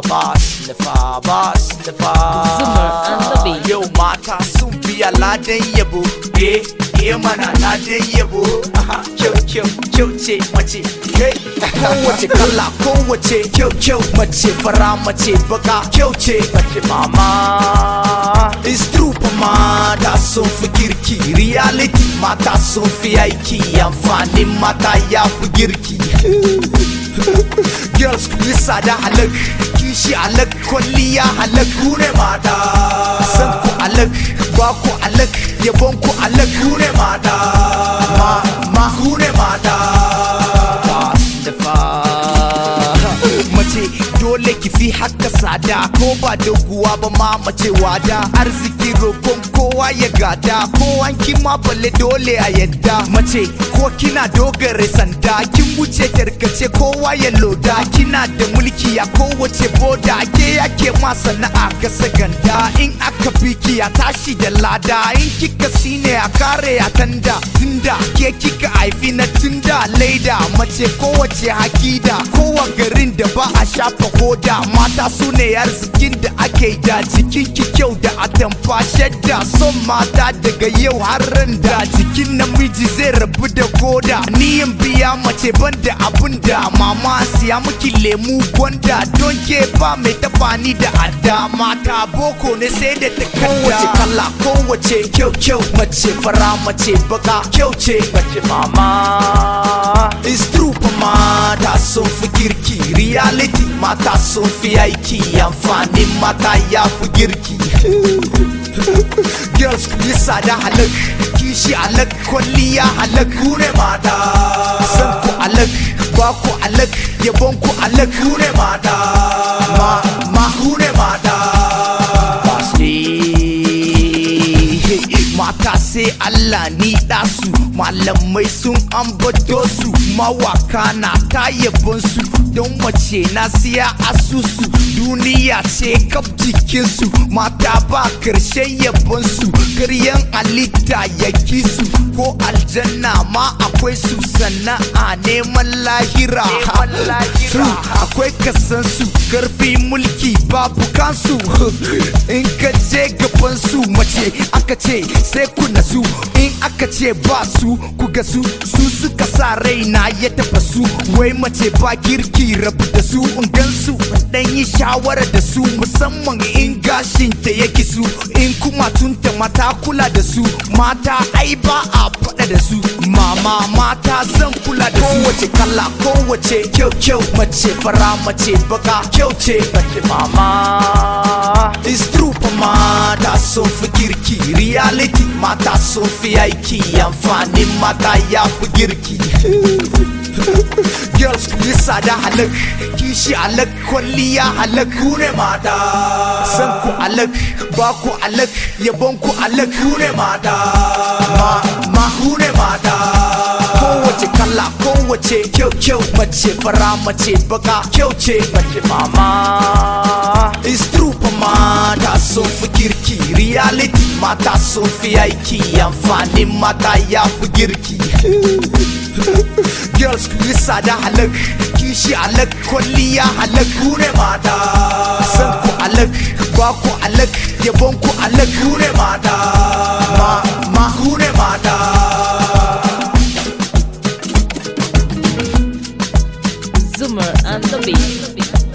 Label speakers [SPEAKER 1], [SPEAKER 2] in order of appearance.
[SPEAKER 1] bas nufa bas nufa
[SPEAKER 2] Zumar and the beat.
[SPEAKER 1] yau mata sun biya ladan yabo eh eh mana ladan yabo aha kyau kyau kyau ce mace hey kowace kala kowace kyau kyau mace fara mace baka kyau ce mace mama is true fa mata sun fi girki reality mata sun fi aiki amfanin mata ya fi girki girls ku yi sada halak kishi halak kwalliya halak ku ne mata san ku halak ba ku halak yabon ku halak ku ne mata ma ma ku ne mata mace dole ki fi haka sada ko ba doguwa ba ma mace wada arziki roƙon kowa ya gada ko an ma balle dole a yadda mace ko kina dogare sanda kin wuce tarkace kowa ya loda kina da mulki a kowace boda ke yake ma sana'a ka saganda in aka biki a tashi da lada in kika sine a kare a tanda tunda ke kika haifi na tunda laida mace kowace hakida kowa garin da ba a shafa koda mata su ne arzikin da ake da jikin ki kyau da atamfa shadda son mata daga yau har ran da jikin namiji zai rabu da koda niyan biya mace banda abun da mama siya miki lemu gwanda don ke ba mai tafani da adda mata boko ne sai da ta kowace kala kowace kyau kyau mace fara mace baka kyau ce mace mama is true fa mata sun fi girki reality mata sun fi aiki amfanin mata ya fi girki girls ku yi sada halak kishi halak kwalliya halak ku ne mata san ku halak ba ku halak yabon ku halak ku ne mata ma ma ku ne mata mata sai Allah ni su malamai sun ambato su mawaka na ta yabon su don mace na siya asusu duniya ce kaf jikinsu mata ba karshen yabon su karyan halitta ya su ko aljanna ma akwai su sana'a neman lahira akwai kasan su karfi mulki babu kansu in ka je gaban su mace aka ce sai ku nasu in aka ce ba su ku ga su su suka sa raina ya taba su wai mace ba girki rabu da su in gan su dan yi shawara da su musamman in gashin ta yake su in kuma tunta mata kula da su mata ai ba a faɗa da su mama mata zan kula da su kowace kala kowace kyau kyau mace fara mace baka kyau ce mace mama is true fa mata sun fi girki reality mata sun fi aiki amfanin mata ya fi girki girls ku yi sada halak kishi halak kwalliya halak ku ne mata san ku halak ba ku halak yabon ku halak ku ne mata ma ma ku ne mata kowace kala kowace kyau kyau mace fara mace baka kyau ce mace mama is true fa mata sun fi girki reality mata sun fi aiki amfanin mata ya fi girki girls ku yi sada halak kishi halak kwalliya halak ku ne mata san ku halak ba ku halak yabon ku halak ku ne mata ma ma ku ne mata
[SPEAKER 2] Zoomer and the beat.